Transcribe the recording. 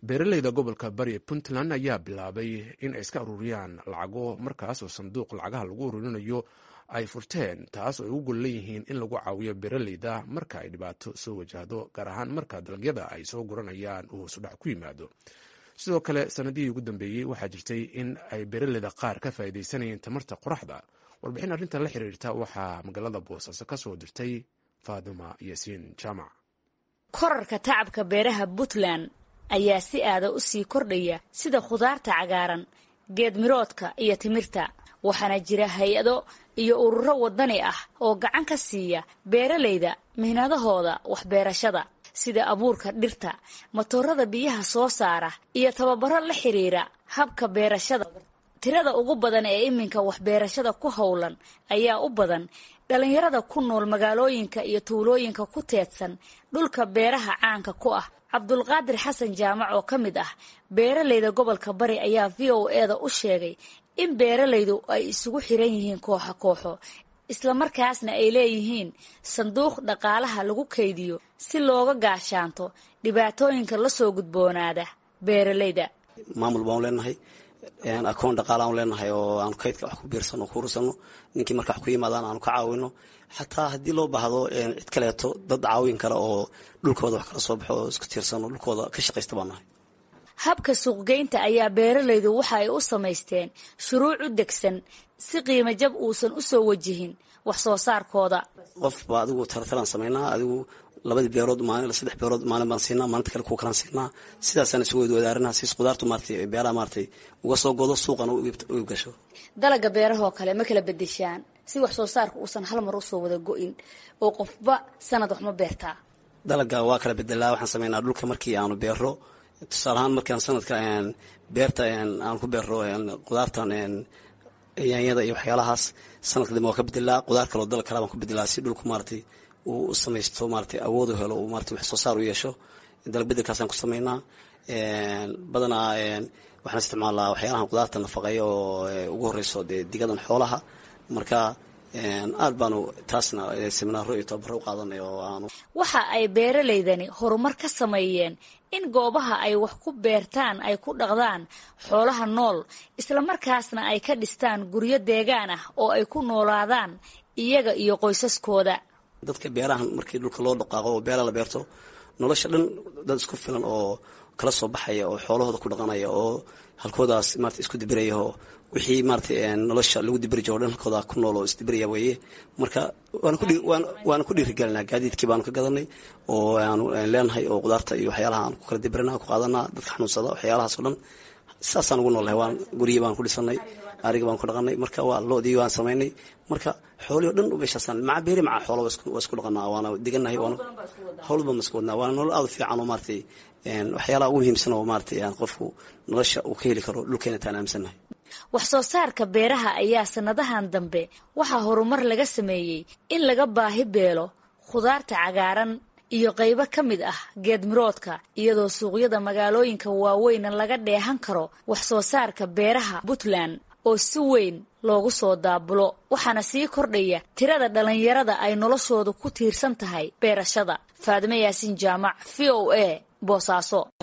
beeraleyda gobolka bari puntland ayaa bilaabay in ay iska ururiyaan lacago markaas oo sanduuq lacagaha lagu ururinayo ay furteen taas oo ay u gol leeyihiin in lagu caawiyo beeraleyda marka ay dhibaato soo wajahdo gaar ahaan marka dalagyada ay soo guranayaan uu hoosudhac ku yimaado sidoo kale sanadihii ugu dambeeyey waxaa jirtay in ay beeraleyda qaar ka faa'iidaysanayeen tamarta qoraxda warbixin arrintan la xiriirta waxaa magaalada boosaaso ka soo dirtay faaduma yaasiin jaamac korarka tacabka beeraha puntland ayaa si aada u sii kordhaya sida khudaarta cagaaran geedmiroodka iyo timirta waxaana jira hay-ado iyo ururo wadani ah oo gacan ka siiya beeraleyda mihnadahooda waxbeerashada sida abuurka dhirta matoorada biyaha soo saara iyo tababaro la xiriira habka beerashada tirada ugu badan ee iminka waxbeerashada ku howlan ayaa u badan dhalinyarada ku nool magaalooyinka iyo tuulooyinka ku teedsan dhulka beeraha caanka ku ah cabdulqaadir xasan jaamac oo ka mid ah beeraleyda gobolka bari ayaa v o eda u sheegay in beeralaydu ay isugu xiran yihiin kooxo kooxo islamarkaasna ay leeyihiin sanduuq dhaqaalaha lagu kaydiyo si looga gaashaanto dhibaatooyinka lasoo gudboonaada beeralayda maamul baan leenahay akoon dhaqaalaan leenahay oo aanu kaydka wax ku biirsano ku urursano ninkii marka wax ku yimaadaan aanu ka caawino xataa haddii loo baahdo cid kaleeto dad caawin kale oo dhulkooda wax kala soo baxo oo isku tiirsano dhulkooda ka shaqaysta baan nahay habka suuqgeynta ayaa beeralaydu waxa ay u samaysteen shuruuc u degsan si qiimo jab uusan u soo wajihin wax soo saarkooda qofba adigu tartaraan samaynaa adigu labadii beerood maalin saddex beerood maalin baan siinaa maalinta kale kuwa kalaan siinaa sidaasaan isugu wadaarina siis qudaartu maaratay beeraha maaratay uga soo godo suuqana u gasho dalaga beerahoo kale ma kala bedeshaan si wax soo saarka uusan hal mar usoo wada go-in oo qofba sanad wax ma beertaa dalaga waa kala bedelaa waxaan samaynaa dhulka markii aanu beero tusaale ahaan markaan sanadka beerta aan ku beero qudaartan yaanyada iyo waxyaalahaas sanadka dambe waa ka bedelaa qudaar kaloo dalag kale baan ku bedelaa si dhulku maaratay uu u samaysto maaratay awood u helo uu maaratay wax soo saar u yeesho dalag bedelkaasaan ku samaynaa badanaa waxaan isticmaalaa waxyaalahan qudaarta nafaqeeya oo ugu horeyso dee digadan xoolaha marka aad baanu taasna seminaaro iyo tababaro u qaadanay oo aanu waxa ay beeralaydani horumar ka sameeyeen in goobaha ay wax ku beertaan ay ku dhaqdaan xoolaha nool islamarkaasna ay ka dhistaan guryo deegaan ah oo ay ku noolaadaan iyaga iyo qoysaskooda dadka beerahan markii dhulka loo dhaqaaqo oo beera la beerto nolosha dhan dad isku filan oo kala soo baxaya oo xoolahooda ku dhaqanaya oo halkoodaas maarata isku dibiraya oo wixii maaratay nolosha lagu dibiri jiro o dhan halkooda ku nool oo isdibiraya weeye marka waana ku dhiirigelinaa gaadiidkii baanu ka gadanay oo aanu leenahay oo qudaarta iyo waxyaalaha aan ku kala dibirina ku qaadanaa dadka xanuunsada waxyaalahaas o dhan saasaan ugu noolnahay waan guryi baan ku dhisanay ariga baan ku dhaqanay marka waa loodii waan samaynay marka xoolii o dhan meeshaasaan maca beeri maca xoola waa isku dhaqanaa waana diganahay howlba ma isku wadnaa waana nolol aada u fiican oo maaratay waxyaalaha ugu muhiimsan oo maaratay qofku nolosha uu ka heli karo dhulkeena taan aaminsannahay wax soo saarka beeraha ayaa sanadahan dambe waxaa horumar laga sameeyey in laga baahi beelo khudaarta cagaaran iyo qaybo ka mid ah geedmiroodka iyadoo suuqyada magaalooyinka waaweyna laga dheehan karo wax soo saarka beeraha puntland oo si weyn loogu soo daabulo waxaana sii kordhaya tirada dhalinyarada ay noloshooda ku tiirsan tahay beerashada faadime yaasiin jaamac v o a boosaaso